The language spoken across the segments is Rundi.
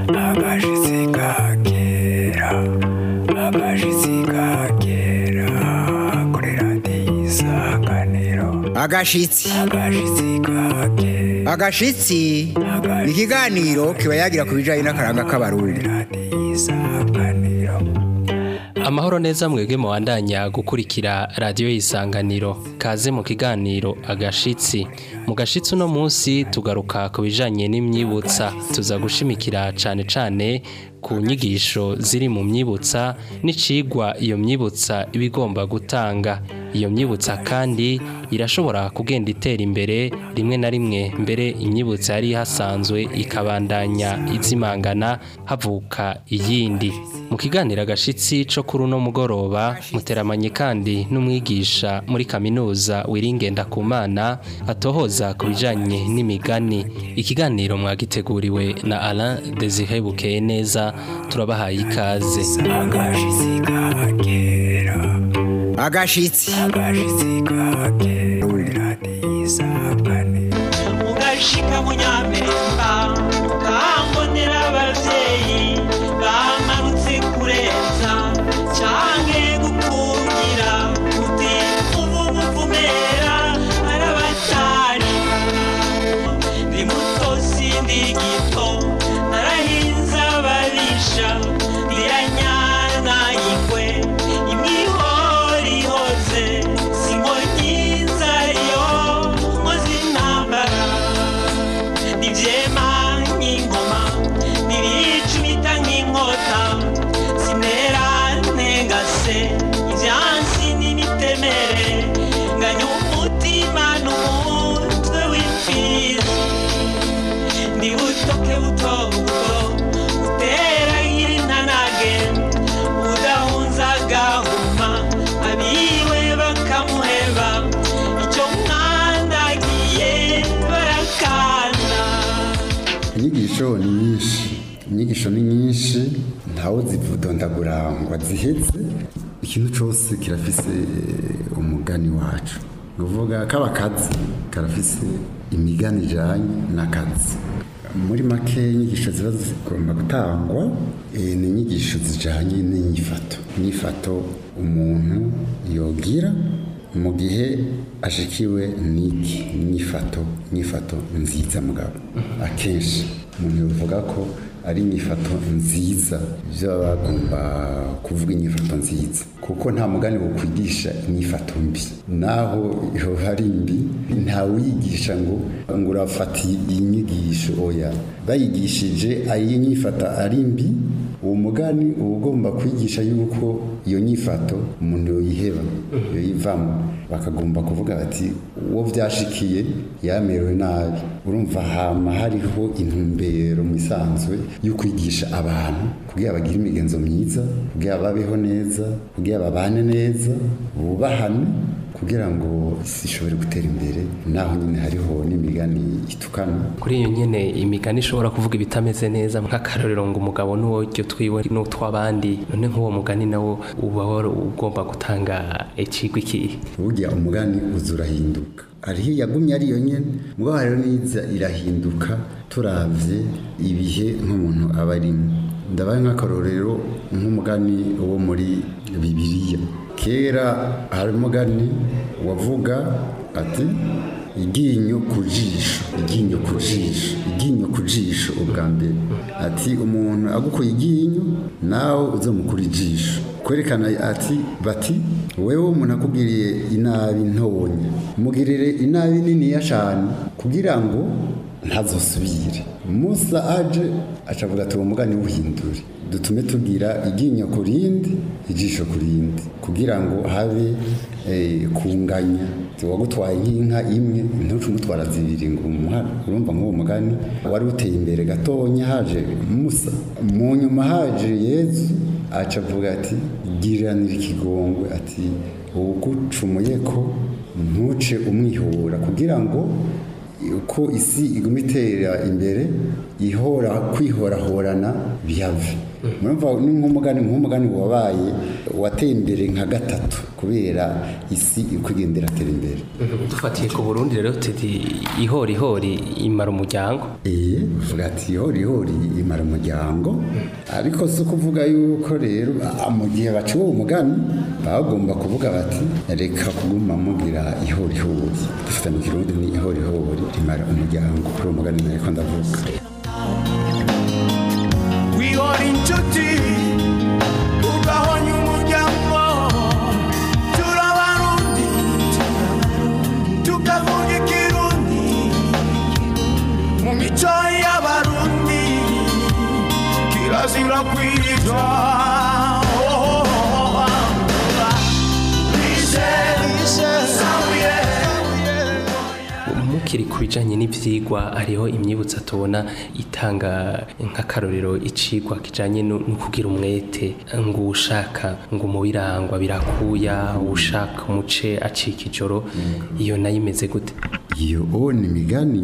agashitsi kakera agashitsi kakera kuri radiyo isanganiro agashitsi agashitsi kakera agashitsi ni ikiganiro kiba yagira ku bijyanye n'akaranga k'abarundi radiyo isanganiro amahoro neza mwebwe mubandanya gukurikira radiyo y'isanganiro kaze mu kiganiro agashitsi mu gashitsi uno munsi tugaruka ku bijanye n'imyibutsa tuza gushimikira cane cane ku nyigisho ziri mu myibutsa n'icigwa iyo myibutsa iba igomba gutanga iyo myibutsa kandi irashobora kugenda itera imbere rimwe na rimwe mbere imyibutsa yari hasanzwe ikabandanya izimangana havuka iyindi mu kiganiro agashitsi co kuri uno mugoroba muteramanye kandi n'umwigisha muri kaminuza wiringenda ku mana atohoza ku bijanye n'imigani ikiganiro mwagiteguriwe na Alain Desire Bukeye neza turabahaye ikaze agashitsi kakera agashitsi agashitsi kakera kuri radiyo isanganiro ugashika mu nyamerika ukahambonera abavyeyi bamarutse kurenza canke gukungira uti ubu muvumera arabatari ndi muto sindi gito narahinze ababisha ndiranyana ingwe imihori ihoze sinkonyiza yo nkoze intambara nivyema nk'ingoma nibicumita nk'inkota sinera ntengase ivyansi n'imitemere nganya umutima n'umutwe w'imfizi ndi butoke buto buto uteragira intanage udahunza agahuma abiwe bakamuheba icyo mwandagiye barakana inyigisho ni nyinshi inyigisho ni nyinshi ntawe zivudondagura ngo azihetse ikintu cyose kirafise umugani wacu ni ukuvuga kaba kazi karafise imigani ijanye n'akazi muri make inyigisho ziba zigomba gutangwa eh, ni inyigisho zijanye n'inyifato inyifato umuntu yogira mu gihe ashikiwe n'iki inyifato inyifato nziza mugabo akenshi umuntu yovuga ko ari inyifato nziza ibyo baba bagomba kuvuga inyifato nziza kuko nta mugani wo kwigisha inyifato mbi naho yoba ari mbi ntawiyigisha ngo ngo urafata iyi nyigisho oya bayigishije iyi nyifata ari mbi uwo mugani uba ugomba kwigisha yuko iyo nyifato umuntu yoyiheba yoyivamo bakagomba kuvuga bati uwo byashikiye yamerewe nabi urumva hama hariho intumbero mu isanzwe yo kwigisha abantu kugira bagire imigenzo myiza kugira babeho neza kugira babane neza bubahane kugira ngo isi ishobore gutera imbere naho nyine hariho n'imigani itukana kuri iyo nyene imigani ishobora kuvuga ibitameze neza nk'akarorero ngo umugabo n'uwo ryo twiwe n'utw'abandi none nk'uwo mugani nawo uba wari ugomba gutanga icigwa ikihe burya umugani uza urahinduka hariho yagumye ari yo nyene mugabo hariho n'iza irahinduka turavye ibihe nk'umuntu aba arimo ndabaye nk'akarorero nk'umugani wo muri bibiliya kera hari umugani wavuga ati iryinyo ku jisho iryinyo ku jisho iryinyo ku jisho ubwa mbere ati umuntu agukuye iryinyo nawe uzamukura ijisho kwerekana ati bati wewe umuntu akubwiriye inabi ntonya mugirire inabi niniya cyane kugira ngo ntazosubire musa aje acavuga ati uwo mugani wuhindure dutume tugira iryinyo ku rindi ijisho ku rindi kugira ngo habe eh, kunganya wagutwaye nk'inka imwe ntuce umutwara zibiri ngo umuhara urumva nk'uwo mugani wari uteye imbere gatonya haje musa mu nyuma haje yezu aca avuga ati giranira ikigongwe ati ugucumuye ko ntuce umwihura kugira ngo uko isi iguma itera imbere ihora kwihorahorana bihave murumva ni nk'umugani nk'umugani wabaye wateye imbere nka gatatu kubera isi uko igenda iratera imbere dufatiye ku burundi rero tuti ihori ihori imara umuryango Eh, uvuga ati ihori ihori imara umuryango ariko si ukuvuga yuko rero ah, mu gihe baciwe uwo mugani baba bagomba kuvuga bati reka kuguma mugira ihori ihori dufite mu kirundi ni ihori ihori rimara umuryango kuri uwo mugani nariko ndavuga wihora inshuti ugahonya umuryango turabarundi tukavuga ikirundi mu mico y'abarundi kirazira kwitwa mukiri ku bijanye n'ivyigwa hariho imyibutsa tubona itanga nk'akarorero icigwa kijanye no no kugira umwete ngo ushaka ngo umubirangwa birakuya ushaka umuce acika ijoro iyo nayo imeze gute iyo o ni imigani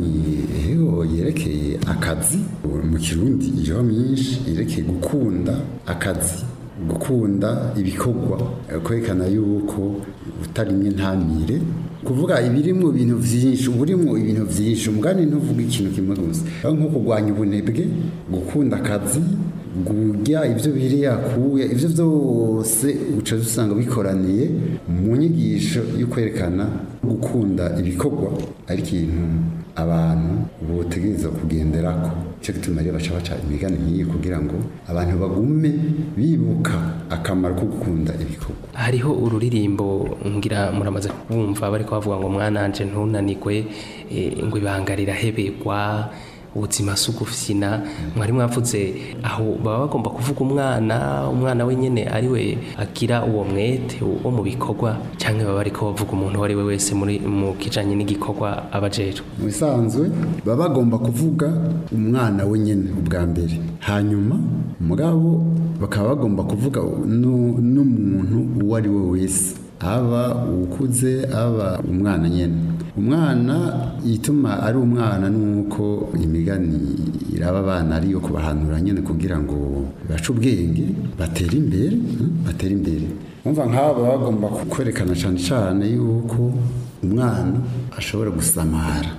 eho yerekeye akazi mu kirundi iriho myinshi yerekeye gukunda akazi gukunda ibikorwa eh, kwerekana yuko utarimye ntamire kuvuga ibiri mu bintu byinshi uburimo ibintu byinshi umugani ntuvuga ikintu kimwe gusa aho nko kurwanya ubunebwe gukunda akazi gurya ibyo biri yakuye ibyo byose uca usanga bikoraniye mu nyigisho yo kwerekana gukunda ibikorwa ari ikintu abantu botegereza kugenderako cyo gituma rero baca baca imigani nk'iyi kugira ngo abantu bagume bibuka akamaro ko gukunda ibikorwa hariho ururirimbo ngira muramaze kubumva bariko bavuga ngo mwananje ntunanigwe eh, ngo ibanga rirahebegwa ubuzima si ugufyina mwari mwavuze aho baba bagomba kuvuga umwana umwana wenyine ari we agira uwo mwete wo mu bikorwa cyangwa baba bariko bavuga umuntu uwo ari we wese muri mu kijanye n'igikorwa aba ajejwe mu bisanzwe baba bagomba kuvuga umwana wenyine ubwa mbere hanyuma mugabo bakaba bagomba kuvuga nu- n'umuntu uwo ari we wese aba ukuze aba umwana nyine umwana ituma ari umwana nuko imigani iraba abana ariyo kubahanura nyine kugira ngo bace ubwenge batere imbere hmm, batere imbere umva nk'aba baba bagomba kwerekana cyane cyane yuko umwana ashobora gusamara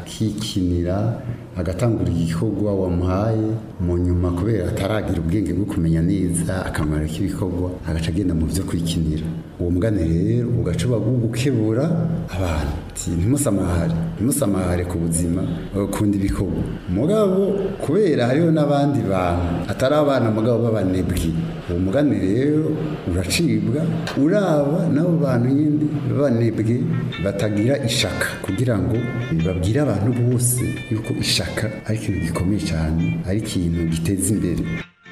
akikinira agatangura igikorwa wamuhaye mu nyuma kubera ataragira ubwenge bwo kumenya neza akamaro k'ibikorwa agaca agenda mu byo kwikinira uwo mugani rero ugaca uba gukebura abantu Ati, ntimusamahare ntimusamahare ku buzima kunda ibikorwa mugabo kubera hariho n'abandi bantu atari abana mugabo b'abanebwe uwo mugani rero uracibwa uraba n'abo bantu nyine b'abanebwe batagira ishaka kugira ngo babwire abantu bose yuko ishaka ari ikintu gikomeye cyane ari ikintu giteza imbere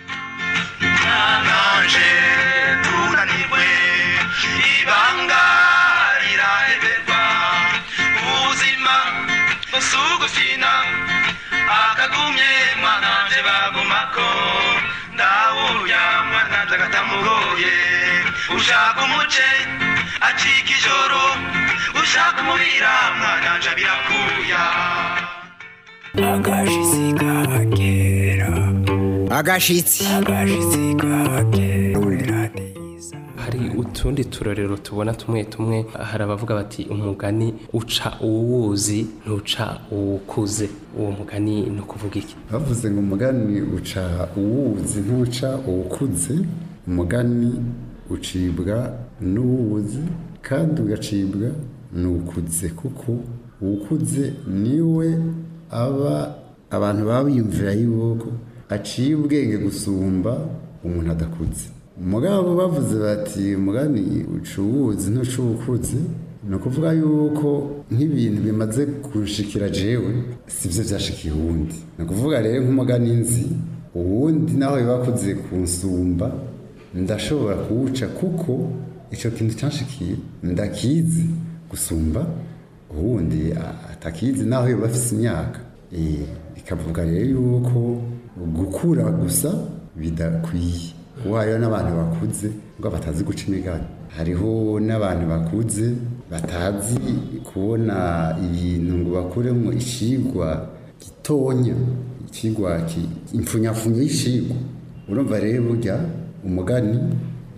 nanje tunanirwe ibanga riraheberwa ubuzima busugufina akagumye mwananje bagumako ndawuya mwananje agatamugoye ushaka umuce acika ijoro ushaka umubira mwananje birakuya agashitsi kakera agashitsi agashitsi kakera kuri radiyo hari utundi turorero tubona tumwe tumwe hari abavuga bati umugani uca uwuzi ntuca uwukuze uwo mugani ni ukuvuga iki bavuze ngo umugani uca uwuzi ntuca uwukuze umugani ucibwa n'uwuzi kandi ugacibwa n'ukuze kuko uwukuze niwe aba abantu baba biyumvira yuko aciye ubwenge gusumba umuntu adakuze umugabo bavuze bati umugani uca uwuzi ntuca uwukuze ni ukuvuga yuko nk'ibintu bimaze gushikira jewe si byo byashikiye uwundi ni ukuvuga rero nk'umugani nzi uwundi naho bibakuze kunsumba ndashobora kuwuca kuko icyo kintu cyanshikiye ndakizi gusumba uwundi a- atakizi naho biba afite imyaka Eh, bikavuga rero yuko gukura gusa bidakwiye kuko hariho n'abantu bakuze ngo batazi guca imigani hariho n'abantu bakuze batazi kubona ibintu ngo bakuremo ishigwa gitonya ikigwa ki- impfunyapfunyo y'ishigwa urumva rero burya umugani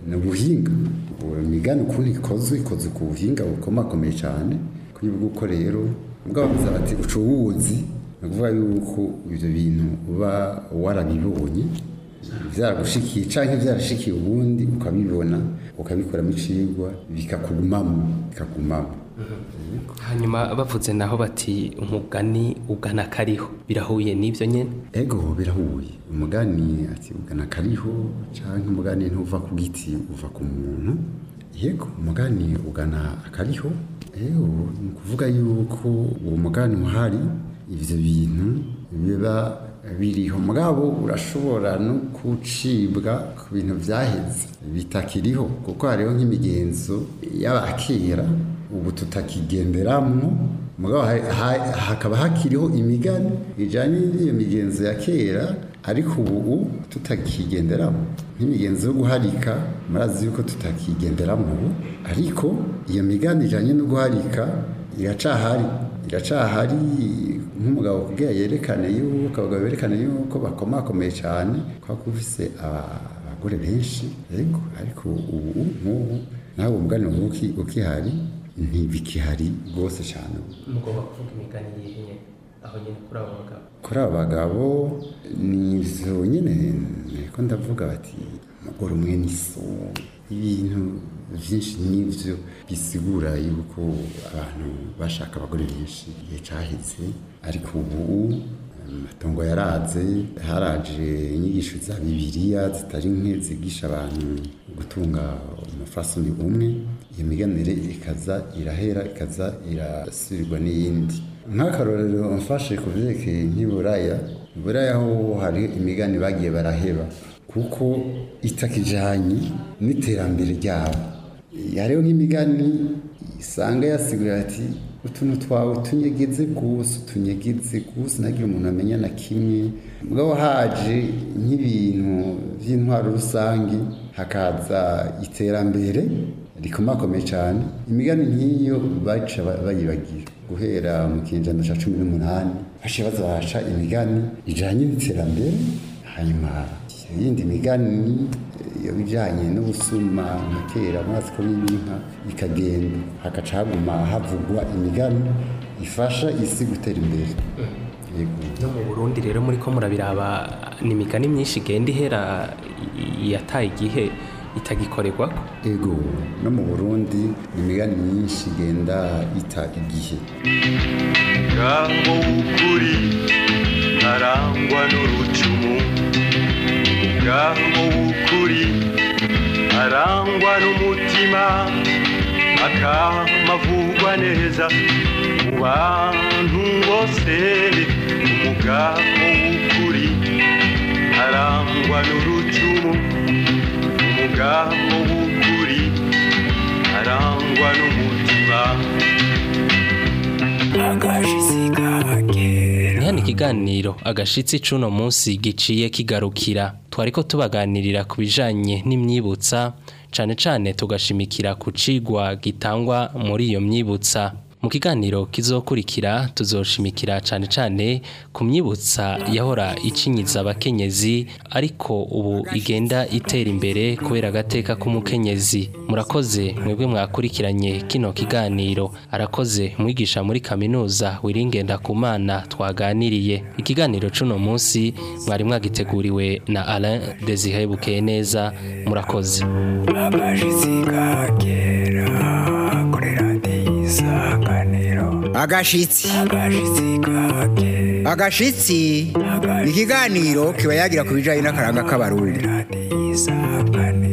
ni ubuhinga imigani ukuntu ikozwe ikozwe ku buhinga bukomakomeye cyane kuri bw'uko rero ubwo bavuze bati uca uwuzi ni ukuvuga yuko ibyo bintu uba warabibonye byaragushikiye cyangwa byarashikiye ubundi ukabibona ukabikoramo icigwa bikakugumamo bikakugumamo hanyuma bavuze naho bati umugani ugana kariho birahuye n'ibyo nyine ego birahuye umugani ati ugana kariho cyangwa umugani ntuva ku giti uva ku muntu yego umugani ugana akariho ego ni ukuvuga yuko uwo mugani uhari ibyo bintu biba biriho mugabo urashobora no gucibwa ku bintu byaheze bitakiriho kuko hariho nk'imigenzo y'abakera ubu tutakigenderamo mugabo ha- ha- hakaba hakiriho imigani ijyanye n'iyo migenzo ya kera ariko ubu tutakigenderamo nk'imigenzo yo guharika murazi yuko tutakigenderamo ubu ariko iyo migani ijyanye no guharika iracahari iracahari nk'umugabo kugira yerekane yuko abagabo berekane yuko bakomakomeye cyane kuko ufise aba- abagore benshi yego ariko ubu nk'ubu nawe umugani uki- ukihari ntibikihari rwose cyane mugomba kuvuga imigani yihe aho nyine kuri abo bagabo kuri aba bagabo ni izo nyine niko ndavuga bati umugore umwe n'iso ibintu byinshi n'ibyo bisigura yuko abantu bashaka abagore benshi igihe cyaheze ariko ubu amatongo yaraze haraje inyigisho za bibiliya zitari nke zigisha abantu gutunga umufasoni umwe iyo miganire ikaza irahera ikaza irasubirwa n'iyindi nk'akarorero mfashe ku byerekeye nk'iburaya iburaya ho hari imigani bagiye baraheba kuko itakijanye n'iterambere ryabo hariho nk'imigani isanga yasigura ati utuntu twawe tunyegeze gusa utunyegeze gusa nagira umuntu amenya na kimwe mugabo haje nk'ibintu by'intwaro rusange hakaza iterambere rikomakomeye cyane imigani nk'iyo baca ba- bayibagira guhera mu kinyejana cya cumi n'umunani baciye baza baraca imigani ijanye n'iterambere hanyuma iyindi migani iyo bijanye n'ubusuma nka kera murazi ko n'ibinka ikagenda hagaca haguma havugwa imigani ifasha isi gutera imbere yego no mu burundi rero muri ko murabiraba ni imigani myinshi igenda ihera i- yataye igihe itagikorerwa ego no mu burundi ni imigani myinshi igenda ita igihe ngaho w'ukuri arangwa n'urucumu ngaho w'ukuri arangwa n'umutima akamavugwa neza mu bantu bose umugabo w'ukuri arangwa n'urucumu umugabo w'ukuri arangwa n'umutima agashitsi kagera ni hano ikiganiro agashitsi c'uno munsi giciye kigarukira twariko tubaganirira ku bijanye n'imyibutsa cane cane tugashimikira ku cigwa gitangwa muri iyo myibutsa mu kiganiro kizokurikira tuzoshimikira cane cane ku myibutsa yahora icinyiza abakenyezi ariko ubu igenda itera imbere kubera agateka k'umukenyezi murakoze mwebwe mwakurikiranye kino kiganiro arakoze mwigisha muri kaminuza wiringenda kumana twaganiriye ikiganiro c'uno munsi mwari mwagiteguriwe na Alain Desire Bukeneza murakoze agashitsi kagera kuri radiyo isanganiro agashitsi agashitsi kagera agashitsi ni ikiganiro kiba yagira ku bijyanye n'akaranga k'abarundi radiyo isanganiro